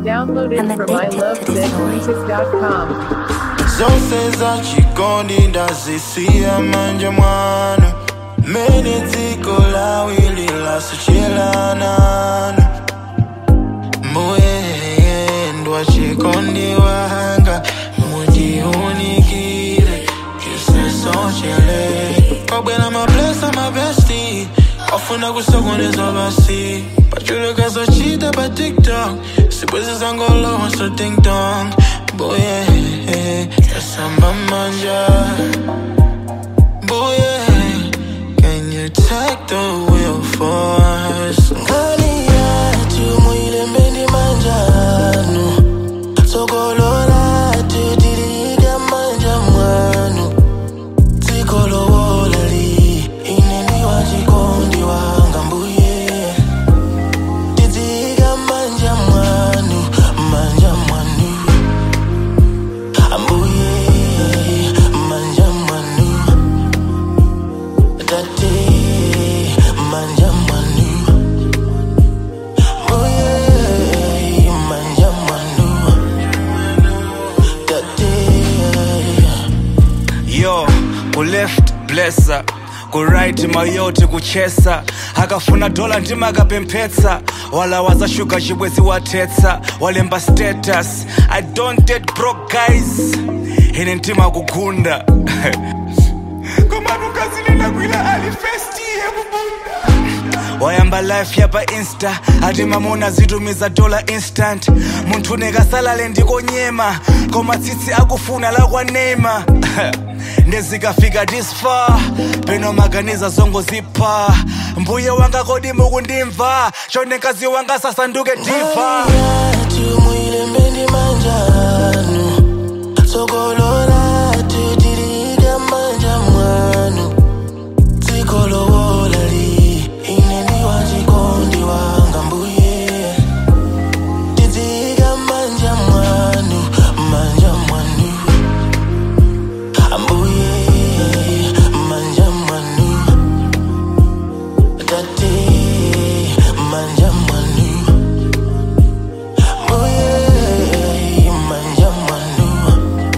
Downloaded I'm from addicted to this noise. ilovezmusic.com. zonse zachikondi ndazisiya manja mwanu mene dziko lawili lasuchelananu muyendwa chikondi wanga mujiunikire kisesochele kwabwera mablesa mabesti ofuna kusokoneza basi pachulukazochita pa tiktok sibwezi zangolowa so dingdong boye tasamba manja boye can you take the wheel for us ngani yathu muyilembendi manjanu sokolola tutilika manja mwanu tikolowolali ineni wachikondi wanga mbuye tidzika manja mwanu manja mwanu ambuye manja mwanu tate manja mwanu mbuye manja mwanu tate yo kuleft blessa kuright mayoti kuchesa akafuna dola ndima akapemphetsa wala wazashuga chibwezi watetsa walemba status i don't date broke guys ine mtima kugunda komanukazilela kwila alifesti yekubunda wayamba life yapa insta ati mamuna zitumiza dola instant munthu nekasalale ndikonyema koma tsitsi akufuna lakwanema ndezikafika this far peno maganiza zongo zipha mbuye wanga kodi mukundimva chonekazi wanga sasanduke diva yathu muyilembendi manjanu sokolola tutilika manja mwanu tikolowolali ineni wachikondi wanga mbuye tidzika manja mwanu manja mwanu ambuye manja mwanu tate manja mwanu Oye, manja mwanu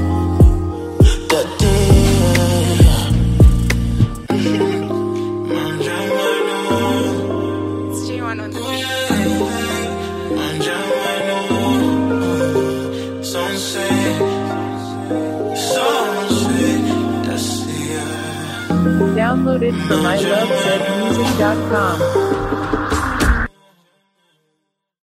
tate manja mwanu manja mwanu sonse sonse tasia Downloaded from ilovezmusic.com.